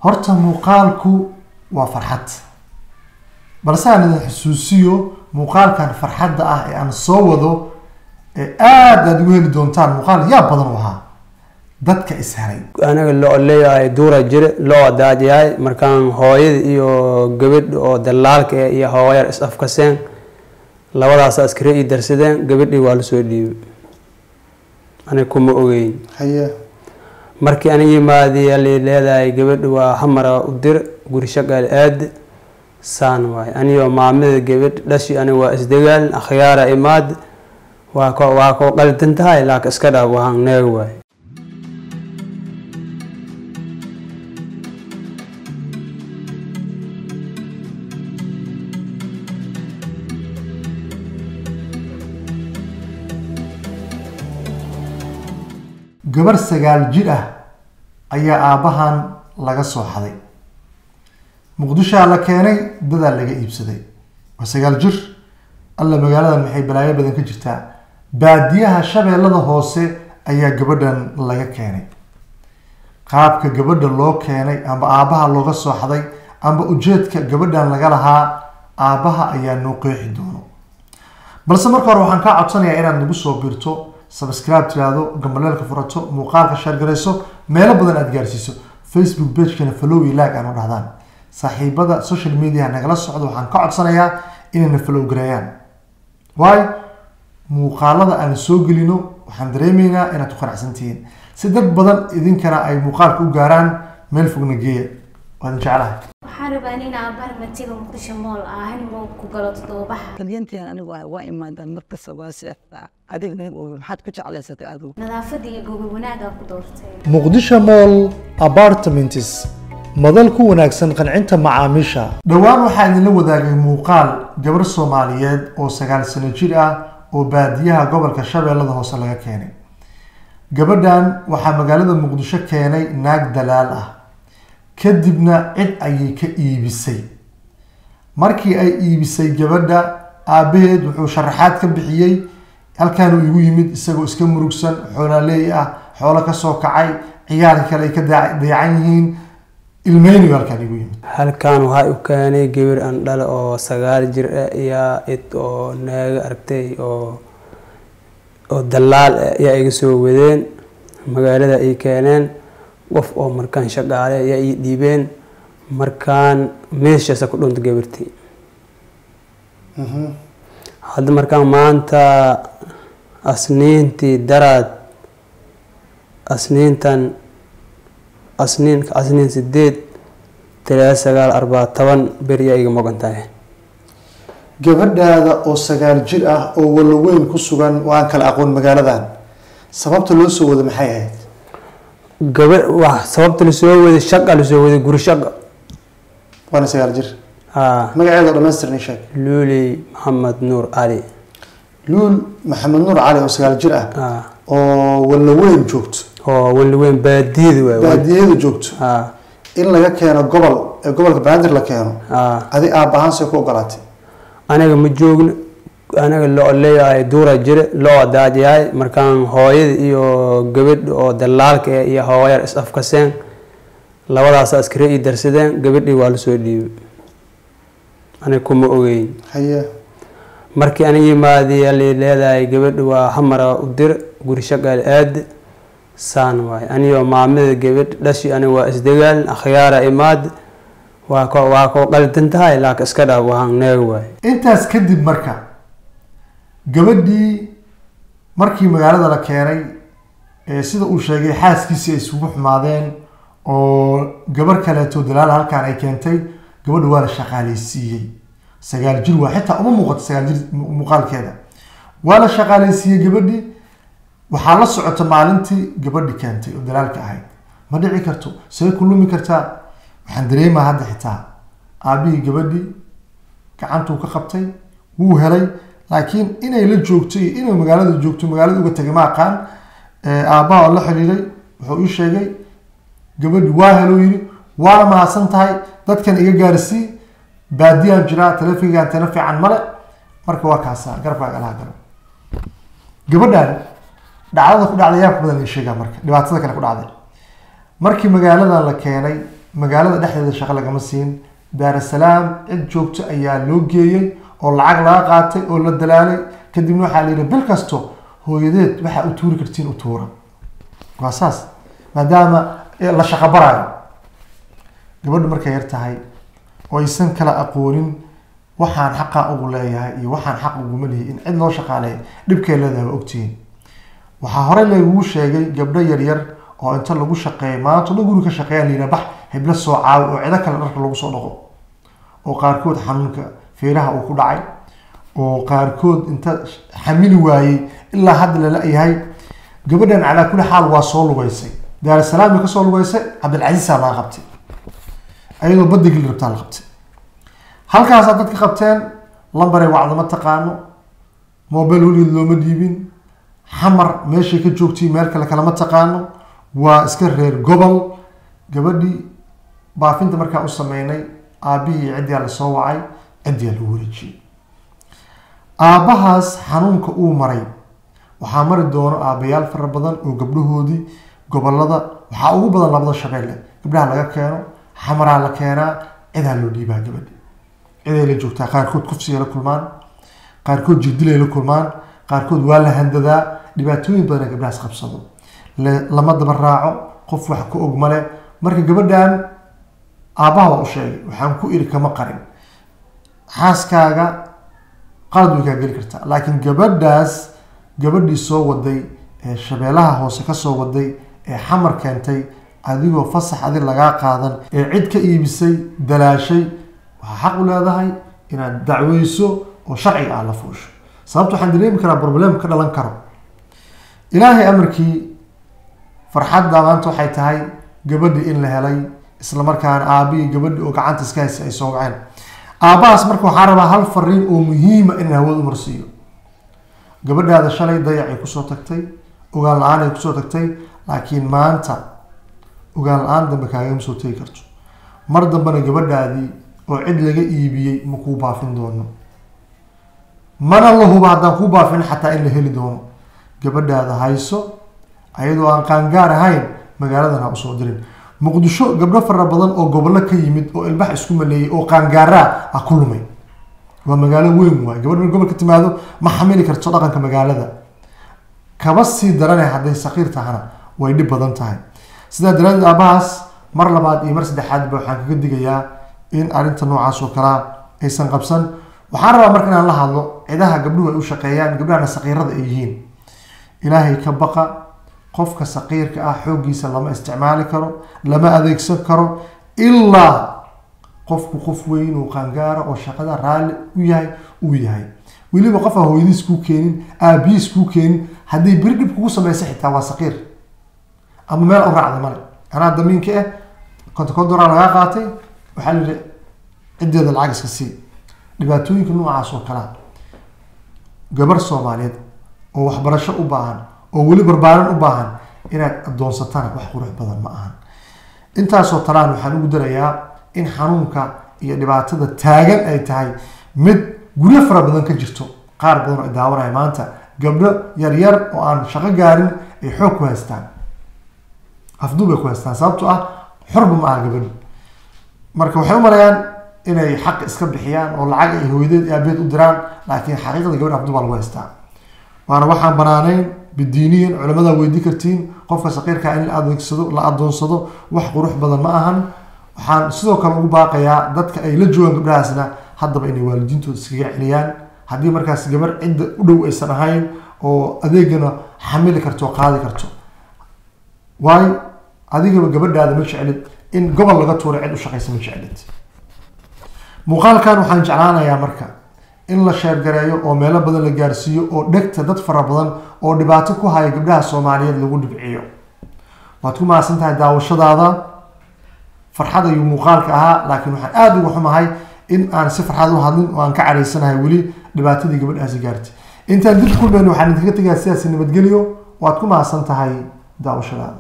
horta muuqaalku waa farxad balse aan idin xusuusiyo muuqaalkan farxadda ah ee aan soo wado ee aada aad ugu heli doontaan muuqaal yaa badan u ahaa dadka is helay anaga loo leeyahay duura jire loo daadyahay markaan hooyada iyo gabadh oo dalaalka eh iyo hooyar is afkaseen labadaas askari ii darsadeen gabadhii waa lasoo dhiibay aniga kuma ogeyn haye markii aniga yimaadiya li leedahay gabadha waa xamara u dir guri shaqaal aad saan waay anigoo maamada gabadh dhashi aniga waa isdagaal akhyaara imaad waa ko waa koo qaldan tahay laakiin iska dhaaf wahaan neeg waay gabar sagaal jir ah ayaa aabbahan laga soo xaday muqdishoa la keenay dadaa laga iibsaday waa sagaal jir alla magaaladan maxay balaayo badan ka jirtaa baadiyaha shabeellada hoose ayaa gabadhan laga keenay qaabka gabadha loo keenay amba aabbaha looga soo xaday amba ujeedka gabadhan laga lahaa aabbaha ayaa noo qeexi doono balse marka hore waxaan kaa codsanayaa inaad nagu soo birto subscribe tiraahdo gambaleelka furato muuqaalka sheergarayso meelo badan aad gaarsiiso facebook pagekana follow iyo like aan u dhahdaan saaxiibada social media nagala socdo waxaan ka codsanayaa inayna follow gareeyaan waayo muuqaalada aan soo gelino waxaan dareemaynaa inaad ku qanacsan tihiin si dad badan idinkana ay muuqaalka u gaaraan meel fogna geeya waadin jeclahay waxaan rabaa in aabbaha matiga muqdisho mool ah hanimo ku galo toddobabaxa talyantian anigu waa waa imaadaan markasta waa seexdaa adigna maxaad ku jeclaysatay adigu nadaafadda iyo gogol wanaagaa ku doortay muqdisho mall apartments madal ku wanaagsan qancinta macaamiisha dhowaan waxaa idinla wadaagay muuqaal gabar soomaaliyeed oo sagaal sano jir ah oo baadiyaha gobolka shabeellada hoose laga keenay gabadhan waxaa magaalada muqdisho keenay naag dalaal ah kadibna cid ayay ka iibisay markii ay iibisay gabadha aabbaheed wuxuu sharaxaad ka bixiyey halkaan uu igu yimid isagoo iska murugsan xoolaaleey ah xoolo kasoo kacay ciyaarka kale ay ka daa- dayacan yihiin ilmeynigu halkaan igu yimid halkan waxaa u keenay gabar aan dhale oo sagaal jir ah iyo id oo naaga aragtay oo oo dalaal ah ayaa iga soo wadeen magaalada ay keeneen qof oo markaan shaqaale ayaa ii dhiibeen markaan meeshaasa ku dhunta gabartii hadda markaan maanta asniintii daraad asniintan asniin asniin sideed talaa sagaal arbaa toban beri ayaa iga maqan tahay gabadhaada oo sagaal jir ah oo walaweyn ku sugan waan kala aqoon magaaladan sababta loo soo wado maxay ahayd gaba wax sababta lasoo waday shaqa lasoo waday guri shaqa waana sagaal jir haa magaceeda oo dhamaystirnay sheeg luuli maxamed nuur cali luul maxamed nuur cali oo sagaal jir ah haa oo walaweyn joogto oo waliweyn baadiyada waay baadiyada joogto haa in laga keeno gobol ee gobolka banaadir la keeno haa adi aabbahaan see ku ogolaatay aniga ma joogno aniga loo leeyahay duura jire loo daadyahay markaan hooyada iyo gabadh oo dalaalka eh iyo hooyar is afkaseen labadaas askari ii darsadeen gabadhii waa lasoo dhiibay aniga kuma ogeyn haye markii aniga yimaadiya li leedahay gabadha waa xamara u dir guri shaqaal aad saan waay anigoo maamada gabadh dhashi aniga waa isdagaal akhyaara imaad waa ko waa koo qaldan tahay laakiin iska dhaaf wahaan neeg waay intaas kadib marka gabadhii markii magaalada la keenay ee sida uu sheegay xaaskiisii ay isugu xumaadeen oo gabar kaleeto dalaal halkaan ay keentay gabadha waa la shaqaaleysiiyey sagaal jir waa xitaa uma muuqato sagaal jir mu- muuqaalkeeda waa la shaqaaleysiiyey gabadhii waxaa la socota maalintii gabadhi keentay oo dalaalka ahayd ma dhici karto see ku lumi kartaa waxaan dareemaa hadda xitaa aabihii gabadhii gacantuu ka qabtay wuu helay laakiin inay la joogto iyo inay magaalada joogto magaalada uga tagay ma aqaan Eh, aabbaha oo la xiriiray wuxuu ii sheegay gabadhi waa helou yiri waa mahadsan tahay dadkan iga gaarsii baadiyaan jiraa telefigaan tele fiican male marka waa kaasaa garabkaaga alaha galo gabadhan dhacdada ku dhacday yaa ku badan ii sheegaa marka dhibaatada kale ku dhacday markii magaaladan la keenay magaalada dhexdeeda shaqo lagama siin daarasalaam cid joogto ayaa loo geeyey oo lacag laga qaatay oo la dalaalay kadibna waxaa la yidhi bil kasto hooyadeed waxaa u tuuri kartiin u tuura waa saas maadaama la shaqo baraayo gabadhu markay yar tahay oo aysan kala aqoonin waxaan xaqaa ugu leeyahay iyo waxaan xaq uguma lihi in cid loo shaqaaleeya dhibkay leedahay waa ogtihiin waxaa horey lagugu sheegay gabdho yaryar oo inta lagu shaqeeya maanta dhan guri ka shaqeeya layidhaha bax heblo soo caawi oo cido kale dharka lagu soo dhaqo oo qaarkood xanuunka feeraha uu ku dhacay oo qaarkood inta xamili waayey ilaa hadda lala yahay gabadhan calaa kulli xaal waa soo lugeysay daarasalaam bay kasoo lugeysay cabdilcasiisaa laga qabtay ayadoo badda geli rabtaa la qabtay halkaasaa dadka qabteen lambaray wacdama taqaano mobile weligeed looma dhiibin xamar meeshay ka joogtay meel kale kalama taqaano waa iska reer gobol gabadhii baafinta markaa u sameynay aabihii ciddiyaa lasoo wacay ciddiyaa lagu wareejiyey aabbahaas xanuunka uu maray waxaa mari doono aabbayaal fara badan oo gabdhahoodii gobolada waxaa ugu badan labada shabeelle gabdhaha laga keeno xamaraa la keenaa cidaa loo dhiibaa gabadhi ciday la joogtaa qaarkood kufsigay la kulmaan qaarkood jirdilay la kulmaan qaarkood waa la handadaa dhibaatooyin badan ee gabdhahaas qabsado lama daba raaco qof wax ka og male marka gabadhan aabbaha waa u sheegay waxaan ku iri kama qarin xaaskaaga qalad way kaa geli kartaa laakiin gabadhaas gabadhii soo waday ee shabeelaha hoose kasoo waday ee xamar keentay adigoo fasax adi lagaa qaadan ee cid ka iibisay dalaashay waxaa xaq u leedahay inaad dacweyso oo sharciga ah la fuusho sababta waxaan dareemi karaa problem ka dhalan karo ilaahay amarkii farxadda maanta waxay tahay gabadhii in la helay isla markaana aabihii gabadhi oo gacanta iska haysay ay soo waceen aabbahaas marka waxaa rabaa hal fariin oo muhiima in hawada umarsiiyo gabadhaada shalay dayacay kusoo tagtay ogaan la-aan ay kusoo tagtay laakiin maanta ogaan la-aan dambe kaagama soo tegi karto mar dambena gabadhaadii oo cid laga iibiyey ma kuu baafin doono mana la huba haddaan kuu baafin xataa in la heli doono gabadhaada hayso ayadoo aan qaangaar ahayn magaaladan ha usoo dirin muqdisho gabdho fara badan oo gobollo ka yimid oo ilbax isku maleeyay oo qaangaaraa ha ku lumay waa magaalo weyn waay gabadh gobol ka timaado ma xamili karto dhaqanka magaalada kaba sii darane hadday saqiir tahana way dhib badan tahay sidaa daraadeed aabahaas mar labaad iyo mar saddexaadba waxaan kaga digayaa in arrinta noocaas oo kalea aysan qabsan waxaan rabaa marka inaan la hadlo cidaha gabdhuhu ay u shaqeeyaan gabdhahana saqiirada ay yihiin ilaahay ka baqa qofka saqiirka ah xooggiisa lama isticmaali karo lama adeegsan karo ilaa qofku qof weyn oo qaangaara oo shaqada raalli u yahay uu yahay weliba qof aan hooyadiis kuu keenin aabihiis kuu keenin hadday beri dhib kugu sameysa xitaa waa saqiir ama meel u raacda male anaa damiinka ah konta kondoraa lagaa qaatay waxaa la yihi ciddeeda lacag iska sii dhibaatooyinka noocaas oo kalea gabar soomaaliyeed oo waxbarasho u baahan oo weli barbaarin u baahan inaad adoonsatana wax qurux badan ma ahan intaasoo talaan waxaan ugu darayaa in xanuunka iyo dhibaatada taagan ay tahay mid guryo fara badan ka jirto qaar badan oo ay daawanaya maanta gabdho yaryar oo aan shaqo gaarin ay xoog ku haystaan afduub ay ku haystaan sababto ah xorba ma aha gabadhu marka waxay u malayaan inay xaq iska bixiyaan oo lacag ay hooyadeed iyo aabeed u diraan laakiin xaqiiqada gabadh afduub baa lagu haystaa waana waxaan banaanayn bidiiniyan culamada weydii kartiin qofka saqiirkaa in la adeegsado la adoonsado wax qurux badan ma ahan waxaan sidoo kale ugu baaqayaa dadka ay la joogaan gabdhahaasna haddaba inay waalidiintooda iskaga celiyaan haddii markaas gabar cidda u dhow aysan ahayn oo adeegana xamili karto oo qaadi karto waayo adigaba gabadhaada ma jeclid in gobol laga tuuray cid u shaqaysa ma jeclid muuqaalkan waxaan jeclaanayaa marka in la sheergareeyo oo meelo badan la gaarsiiyo oo dhegta dad fara badan oo dhibaato ku haya gabdhaha soomaaliyeed lagu dhibciyo waad ku mahadsan tahay daawashadaada farxad ayuu muuqaalka ahaa laakiin waxaan aada uga xumahay in aan si farxad u hadlin oo aan ka caraysanahay weli dhibaatadii gabadhaasi gaartay intaan dib kulmayno waxaan idinkaga tegaa sidaasi nabadgelyo waad ku mahadsan tahay daawashadaada